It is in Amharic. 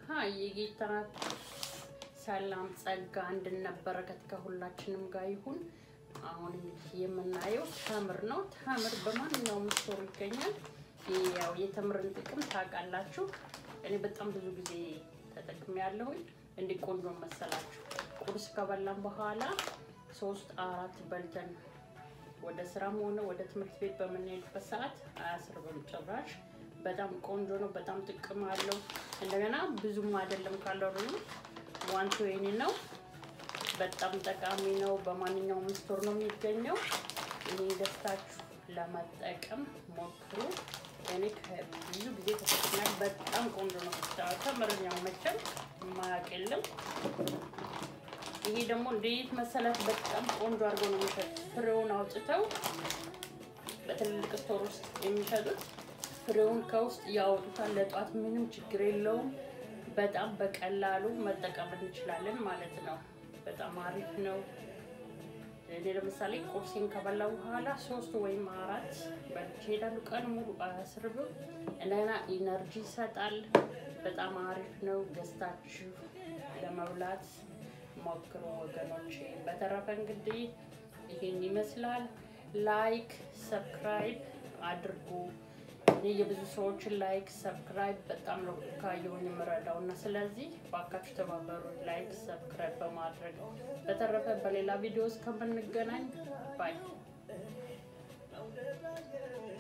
ሀይ የጌታ ሰላም ጸጋ አንድነት በረከት ከሁላችንም ጋር ይሁን። አሁን የምናየው ተምር ነው። ተምር በማንኛውም ስቶር ይገኛል። ያው የተምርን ጥቅም ታውቃላችሁ። እኔ በጣም ብዙ ጊዜ ተጠቅሜ ያለሁኝ እንዲህ ቆንጆ መሰላችሁ። ቁርስ ከበላን በኋላ ሶስት አራት በልተን ወደ ስራም ሆነ ወደ ትምህርት ቤት በምንሄድበት ሰዓት አያስርብም ጭራሽ። በጣም ቆንጆ ነው። በጣም ጥቅም አለው። እንደገና ብዙም አይደለም ካሎሪ ዋንቶ ወይኒ ነው። በጣም ጠቃሚ ነው። በማንኛውም ስቶር ነው የሚገኘው። ይሄ ገዝታችሁ ለመጠቀም ሞክሩ። እኔ ብዙ ጊዜ ተጠቅሚያል። በጣም ቆንጆ ነው። ተምርኛው መቼም የማያውቅ የለም። ይሄ ደግሞ እንዴት መሰላት በጣም ቆንጆ አድርገው ነው የሚሸጡት። ፍሬውን አውጥተው በትልልቅ ስቶር ውስጥ የሚሸጡት ፍሬውን ከውስጥ ያወጡታል። ለጧት ምንም ችግር የለውም። በጣም በቀላሉ መጠቀም እንችላለን ማለት ነው። በጣም አሪፍ ነው። እኔ ለምሳሌ ቁርሴን ከበላው በኋላ ሶስት ወይም አራት በልቼ እሄዳለሁ። ቀን ሙሉ አያስርብም። እንደገና ኢነርጂ ይሰጣል። በጣም አሪፍ ነው። ገዝታችሁ ለመብላት ሞክሩ ወገኖች። በተረፈ እንግዲህ ይሄን ይመስላል። ላይክ ሰብስክራይብ አድርጉ። እኔ የብዙ ሰዎችን ላይክ ሰብስክራይብ በጣም ነው ካየሁኝ የምረዳው እና ስለዚህ ባካችሁ ተባበሩ፣ ላይክ ሰብስክራይብ በማድረግ በተረፈ በሌላ ቪዲዮ እስከምንገናኝ ባይ